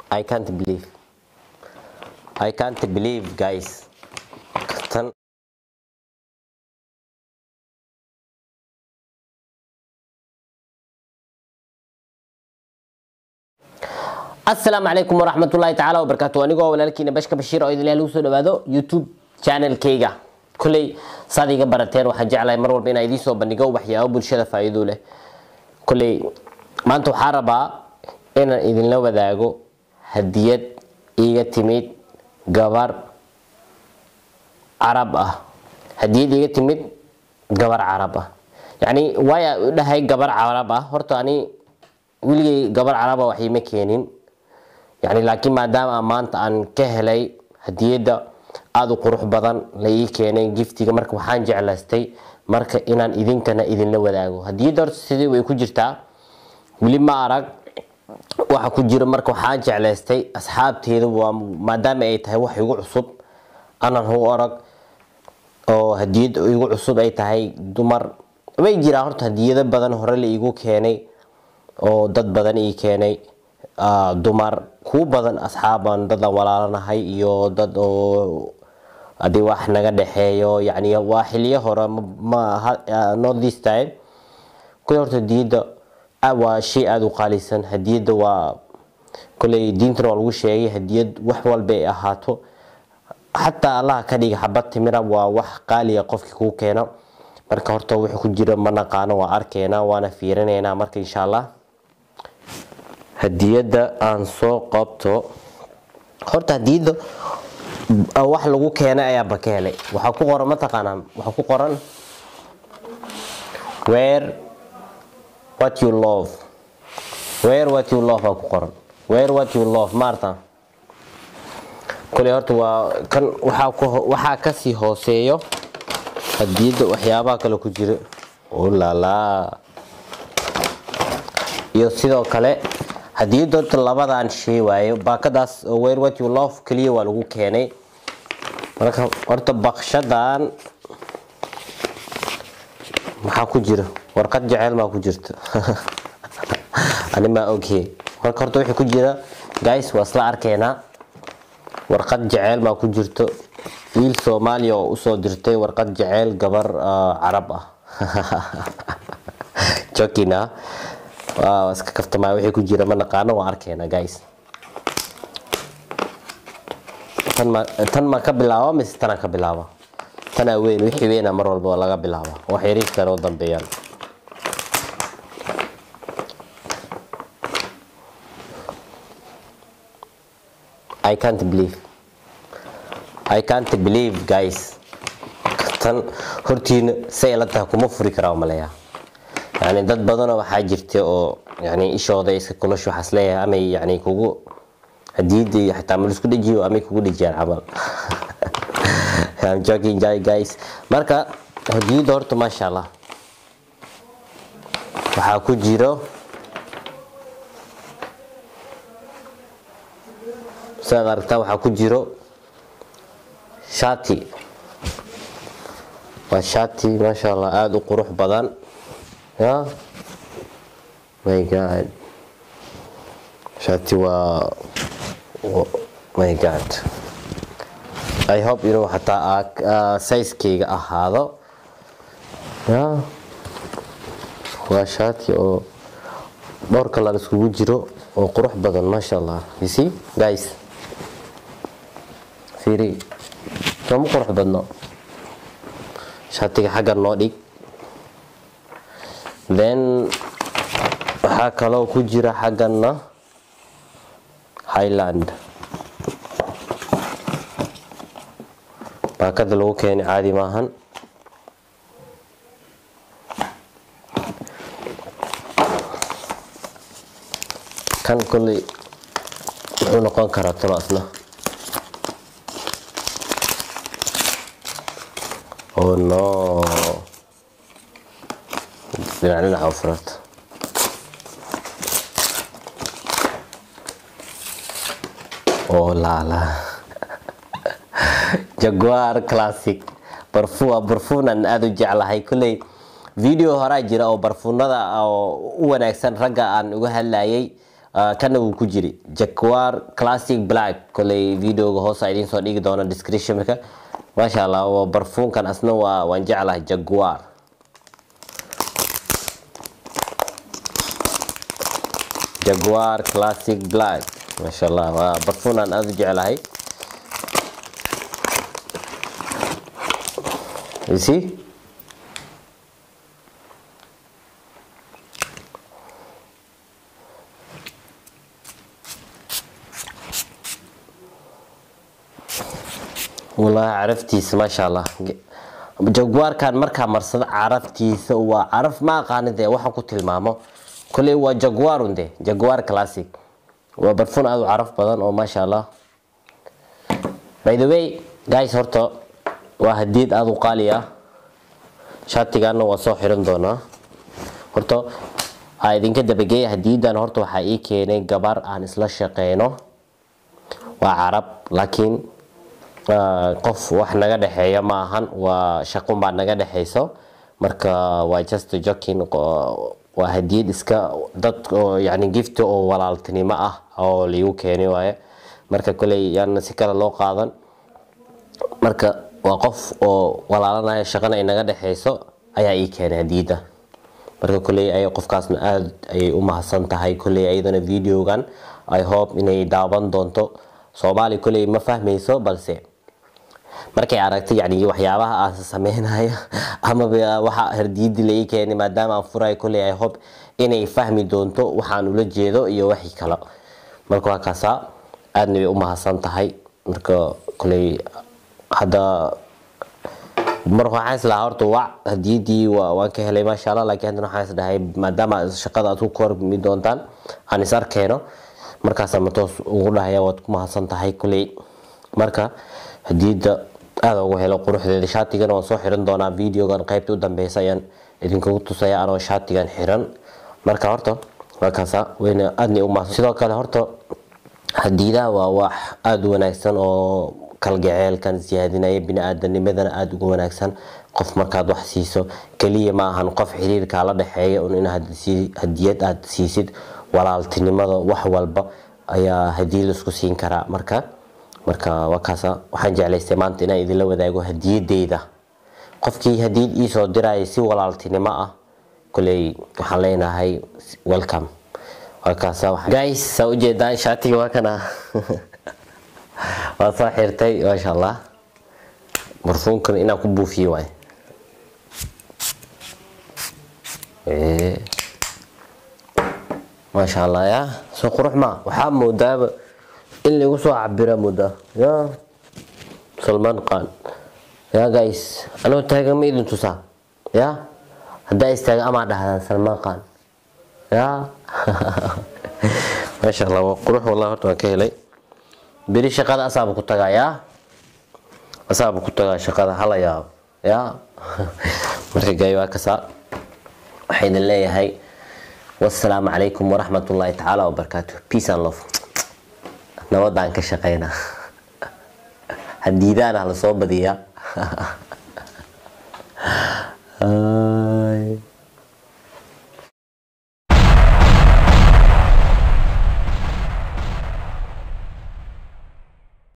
I can't believe. I can't believe, guys. Tan asalaamu calaykum waraxmatullaahi tacaala wabarakaatu anigoo walaalkiina bashka bashiir oo idin lagu soo dhawaado youtube channelkayga kolley saad iga barateen waxaan jeclahay mar walba inaan idiin soo bandhigo waxyaabo bulshada faa'iido leh kolley maanta waxaa rabaa inaan idinla wadaago hadiyad iiga timid gabar carab ah hadiyad iiga timid gabar carab ah yacni waaya u dhahay gabar carab ah horta ani weligay gabar caraba wax iima keenin yani laakiin maadaama maanta aan ka helay hadiyadda aada u qurux badan la ii keenay giftiga marka waxaan jeclaystay marka inaan idinkana idinla wadaago hadiyadda horta sidii way ku jirtaa weli ma arag waxa ku jira marka waxaan jeclaystay asxaabteeda waa maadaama ay tahay wax igu cusub anaan u arag oo hadiyad igu cusub ay tahay dumar way jiraan horta hadiyado badan hore la iigu keenay oo dad badan ii keenay dumar kuwa badan asxaaban dadaan walaalanahay iyo dad oo adi wax naga dhexeeyo yani waa xiliyo hore not this time kule horta hadiyadda waa shay aada u qaalisan hadiyadda waa koley diintana waa lagu sheegay hadiyad wax walba ay ahaato xataa allaha ka dhiga xabad timira waa wax qaaliya qofkii kuu keeno marka horta wuxuu ku jira ma naqaano waa arkeynaa waana fiirinaynaa marka insha allah hadiyadda aan soo qabto horta hadiyadda wax lagu keenay ayaaba ka helay waxaa ku qoran mataqaanaa waxaa ku qoran where what you love where what you love aa ku qoran where what you love maarta koley horta waa kan waxaa ku waxaa kasii hooseeyo hadiyadda waxyaabaha kale ku jira ulala iyo sidoo kale hadiyadda horta labadan shay waaye baakadaas where what you love keliya waa lagu keenay marka horta bakshadan maxaa ku jira warqad jeceyl maa ku jirta ani maa oghe marka horta wixii ku jira guys waa isla arkeynaa warqad jeceyl maa ku jirto wiil soomaaliya oo usoo dirtay warqad jeceyl gabar carab ah jokina waa iska kaftamaa wixii ku jira ma naqaano waa arkeena guys tan ma tan ma ka bilaaba mise tanaa ka bilaaba tanaa weyn wixii weyna mar walba laga bilaaba wax yariiskana u dambeeyaan I can't believe I can't believe guys tan hortiina say la tahay kuma furi karaa maleeyaa yani dad badanoo waxaa jirta oo yani ishooda iska kulash waxaas leeyahay amay yani kugu hadiyadii xitaa ma isku dhejiyo amay kugu dhejiyaan camal I'm joking guys marka hadiyadda horta maasha allah waxaa ku jiro sidaad aragtaa waxaa ku jiro shati waa shati maasha allah aada u qurux badan ya my god shati waa my god i hope inuu xataa sizekeyga ahaado ya waa shati oo dhowr kalar iskugu jiro oo qurux badan maasha allah you see guys fiiri sooma qurux badno shatiga xaggan noo dhig then waxaa kaloo ku jira xagganna highland baakada lagu keenay caadi maahan kan kolley muxuu noqon karaa talo asna oh no dhinac dhinaca u furata oh laala jaguar classic barfuwa barfuunan aada u jeclahay kolley video horaa jira oo barfuunada oo u wanaagsan ragga aan uga hadlayay ah, kana wuu ku jiri jaguar classic black koley videoga hoosa idiin soo dhigi doona descriptionka maasha allah waa barfuunkan asna waa waan jeclahay jaguar jaguar classic black maasha allah waa barfuun aan aada u jeclahay You see? wallaahi caraftiisa maasha allah jaguarkan markaa marsada caraftiisa waa caraf ma aqaani dee waxaan ku tilmaamo koley waa jaguarun de jaguar classic waa barfun aada u caraf badan oo maasha allah by the way guys horta waa hadiyad aada u qaali ah shaatigaana waa soo xiran doonaa horta aa idinka dabageeya hadiyadan horta waxaa ii keenay gabar aan isla shaqeyno waa carab laakiin ah, qof wax naga dhexeeya ma ahan waa shaqun baa naga dhexeyso marka waa just joking qo- waa hadiyad iska dad oo yani gift oo walaaltinimo ah oo liigu keenay waaye marka koley yaana si kale loo qaadan marka waa qof oo walaalanaya shaqana ay naga dhexeyso ayaa ii keenay hadiyadda marka koley ay qofkaasna aada ayay u mahadsan tahay koley ayadana videogan i hope inay daawan doonto soomaali koley ma fahmayso balse markay aragtay yani waxyaabaha aan sameynaya amaba waxa hardiyadii la ii keenay maadaama aan furayo koley i hope inay fahmi doonto waxaan ula jeedo iyo wixii kale marka waa kaasaa aadna way u mahadsan tahay marka koley hadda mar waxaan islahaa horta wac hadiyadii waa- waan ka helay maasha allah laakiin haddana waxaan isdhahay maadaama shaqada aad ku kormi doontaan aan is arkeeno markaasaan matoos ugu dhahaya waad ku mahadsan tahay kuley marka hadiyadda aada ugu helo quruxdeeda shaatigana waan soo xiran doonaa videogan qaybta u dambeysa ayaan idinkugu tusaya anoo shaatigan xiran marka horta waa kaasa wayna aadna u mahadsan sidoo kale horta hadiidaha waa wax aada u wanaagsan oo kalgaceelkan siyaadinaya bini-aadanimadana aada ugu wanaagsan qof markaad wax siiso keliya ma ahan qof xiriirkaa la dhexeeya un in hadiyad aad siisid walaaltinimada wax walba ayaa hadiyad laisku siin karaa marka marka waa kaasa waxaan jeclaystay maanta inaan idinla wadaago hadiyadeyda qofkii hadiyad iisoo diraya si walaaltinimo ah koley waxaan leenahay welcome waa kaasa guys saa ujeedaan shaatiga waa kana waa soo xirtay maasha allah barfuunkan inaan ku buufiye waay maasha allah ya soo qurux ma waxaa moodaaba in lagu soo cabira moodaa ya salmaan qaan ya guys anoo taagan ma idin tusaa ya haddaa istaaga amaa dhahdaan salmaan qaan ya maasha allah waa qurux wallahi horta waan ka helay beri shaqada asaaba ku tagaa ya asaaba ku tagaa shaqada hala yaabo ya marka gaay waa kasaa waxaa idin leeyahay wasalaamu calaykum waraxmat ullaahi tacaala wabarakaatu peace and love nabadaan ka shaqeynaa hadiidaana lasoo badiyaa